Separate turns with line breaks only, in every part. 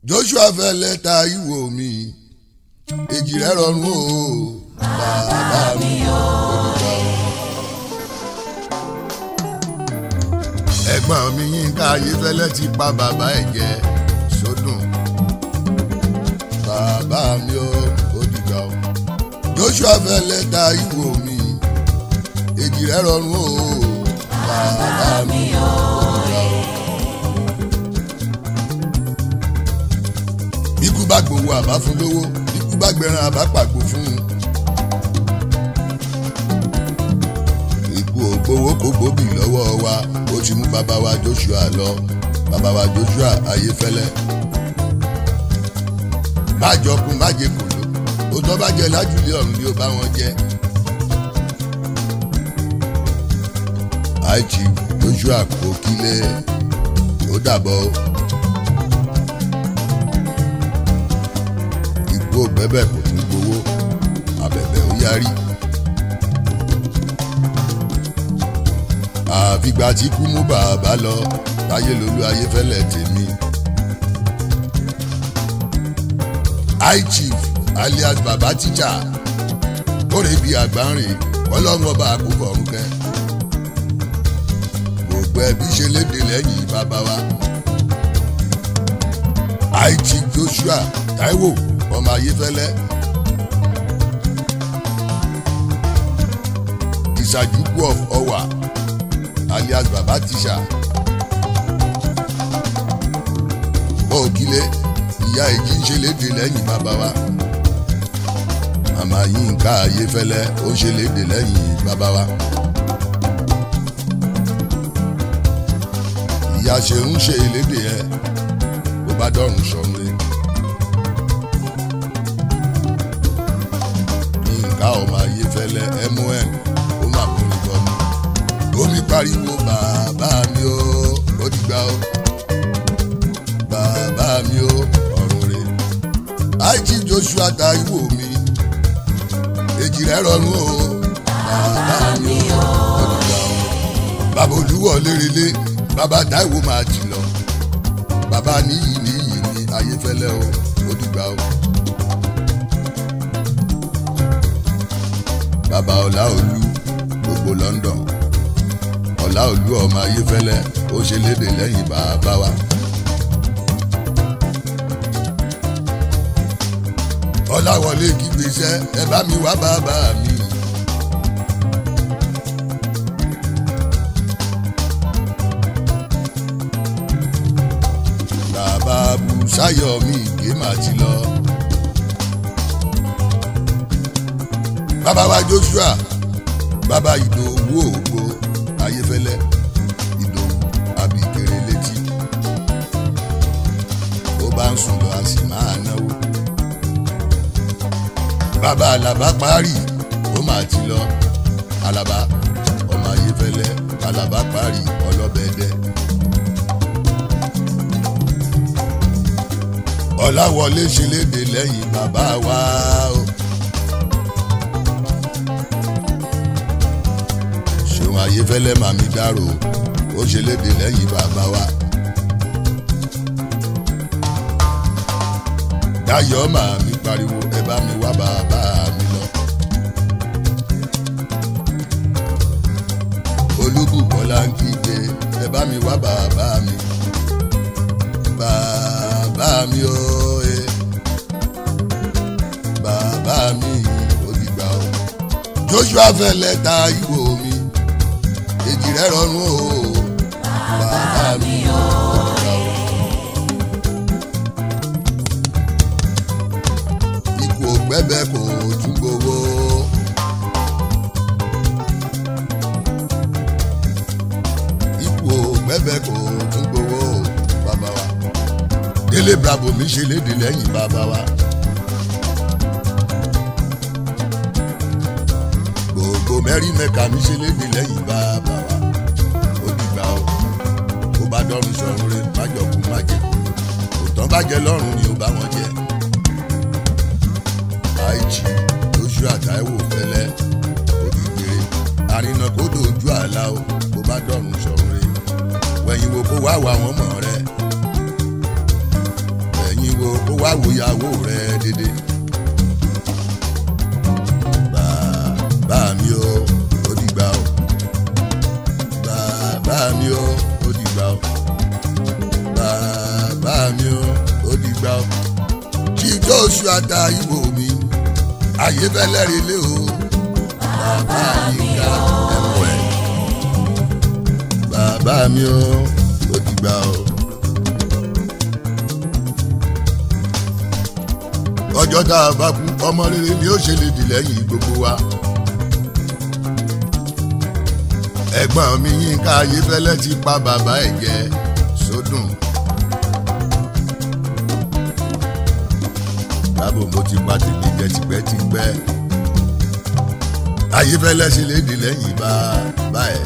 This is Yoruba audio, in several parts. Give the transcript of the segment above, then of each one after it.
joshua fẹ́ lẹ́ta ìwò mi èjì rẹ̀ rọrùn o bàbá mi o. ẹ̀gbọ́n mi Yínká Ayéfẹ́lẹ́ ti pa bàbá ẹ̀ jẹ sódùn bàbá mi o ó dìgbà o. joshua fẹ́ lẹ́ta ìwò mi èjì rẹ̀ rọrùn o bàbá mi o. bíkú bá gbowó àbá fún lówó bíkú bá gbẹran àbá pàgbó fún un. ikú ògbówó kò gbóbì lọ́wọ́ wa ó ti mú bàbá wa Joshua lọ bàbá wa Joshua Ayéfẹ́lẹ́. májọkun májèkòló ó tọ́ bá jẹ lájúlé ọ̀run ni ó bá wọn jẹ. àìjì Joshua kò kílẹ̀ ó dàbọ̀ o. ikú ògbẹ́bẹ̀ kò tún gbowó abẹ̀bẹ̀ ó yarí. àfìgbà tí kú mú bàbá lọ táyé lolú Ayéfẹ́lẹ́ tèmi. high chief alias baba tíjà kórè bíi àgbáǹrè ọlọ́run ọba àkókò ọ̀run kẹ́. gbogbo ẹbí ṣe léde lẹ́yìn bàbá wa. high chief Joshua Táíwò ọmọ Ayéfẹ́lẹ́. ìṣàjùkú of ọwà alias baba tíṣà. bọ́ọ̀kílé ìyá èjì ń ṣe léde lẹ́yìn bàbá wa. màmá Yínká Ayéfẹ́lẹ́ ó ṣe léde lẹ́yìn bàbá wa. ìyá ṣe ń ṣe léde ẹ bó bá dọ̀rùn sọ̀rùn Yínká ọmọ Ayéfẹ́lẹ́ mon ó mà mú ní bọ́mú omi pariwo bàbá mi ó ó dìgbà ó bàbá mi ó ọ̀run rẹ̀ àìjí Joshua Táíwò mi èjì rẹ̀ rọrùn ó bàbá mi ó ó dìgbà ó bàbá olúwọ̀ lérelé bàbá Táíwò máa jì lọ bàbá níyì níyì ní Ayéfẹ́lẹ́ ó ó dìgbà ó. bàbá Ọláolú gbogbo London Ọláolú ọmọ Ayéfẹ́lẹ́ ó ṣe léde lẹ́yìn bàbá wa. Ọláwọlé kígbésẹ́ ẹ bá mi wá bàbá mi. bàbá Bùsáyọ̀ mi ìgbé màá ti lọ. bàbá wa Joshua bàbá Ìdòwú ògbó Ayéfẹ́lẹ́ Ìdòwú abìkèrè létí ó bá ń sùn lọ a sì máa náwó bàbá Àlàbá parí ó máa ti lọ Àlàbá ọmọ Ayéfẹ́lẹ́ Àlàbá parí ọlọ́bẹ̀ẹ́dẹ́ Ọláwọlé ṣe léde lẹ́yìn bàbá wa o. ṣòun Ayéfẹ́lẹ́ màmí dárò ó ṣe léde lẹ́yìn bàbá wa. Dayọ̀ màmí pariwo ẹ bá mi wá bàbá mi lọ. Olúbùkọ́lá ń kígbe ẹ bá mi wá bàbá mi. Bàbá mi ó e bàbá mi ó dìgbà o. Joshua fẹ́ lẹ́ta ìwò mi èjì rẹ̀ rọrùn o bàbá mi ó dìgbà o. ikú ògbẹ́bẹ́ kò tún gbowó. ikú ògbẹ́bẹ́ kò tún gbowó bàbá wa. délé bravo mi ṣe léde lẹ́yìn bàbá wa. gbogbo mẹ́rin mẹ́ka mi ṣe léde lẹ́yìn bàbá wa. ó dìgbà o ó bá dọ́run sọ̀run rẹ̀ májọ̀kú májèkú òtán bá jẹ lọ́rùn ni ó bá wọn jẹ àìjì Joshua Táíwò fẹlẹ òdìgbére àrìnà kó dojú àlá o kó bá dọ̀rùn sọ̀rọ̀ rẹ̀ wẹ̀yìn wo kó wá wà wọ́n mọ̀ rẹ̀ wẹ̀yìn wo kó wá wòyàwó rẹ dédé. bàbá mi o ó dìgbà o bàbá mi o ó dìgbà o bàbá mi o ó dìgbà o kí jóṣù àtà ìwò mi ayé fẹ́lẹ́ rí lé o bàbá mi ká ẹ̀mọ́ ẹ̀ bàbá mi o ó dìgbà o. ọjọ́ tá a bá kú ọmọ rere ni ó ṣe lè dì lẹ́yìn gbogbo wa. ẹ̀gbọ́n mi Yínká Ayéfẹ́lẹ́ ti pa bàbá ẹ̀ jẹ sódùn. lábò mo ti pa tèmi jẹ tipẹ́tipẹ́. Ayéfẹ́lẹ́ ṣe lè dì lẹ́yìn bàbá ẹ̀.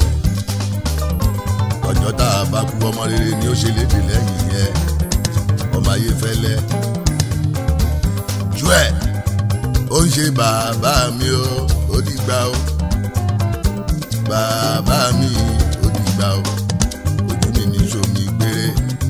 ọjọ́ tá a bá kú ọmọ rere ni ó ṣe lè dì lẹ́yìn yẹn ọmọ Ayéfẹ́lẹ́ ojú ẹ̀ ó ń ṣe bàbá mi o ó dìgbà o bàbá mi ó dìgbà o ojú mi ní sómi gbére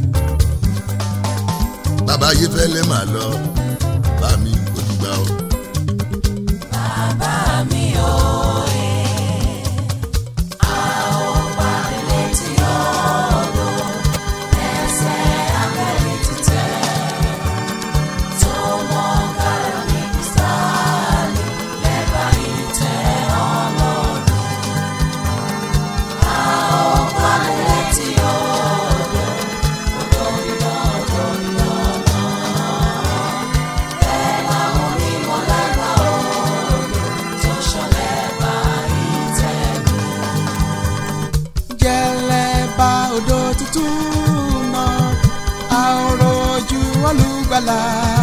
bàbá Ayéfẹ́lẹ́ mà lọ bàbá mi ó dìgbà o.
Bàbá mi ò ẹ̀, a ò bá létí ọ̀dọ̀, ẹsẹ̀ abẹ́rẹ́ títẹ̀, tó mọ kára ní kìsàlẹ̀, lẹ́bàá ìtẹ́ ọlọ́run. A ò bá létí ọ̀dọ̀, ọ̀dọ̀ iná, ọ̀dọ̀ iná náà. Bẹ́ẹ̀ làwọn onímọ̀ lẹ́bàá odò tó ṣọlẹ̀ bá ìtẹ́gùn.
jẹlẹba odò tuntun náà àòrò ojú olùgbàlà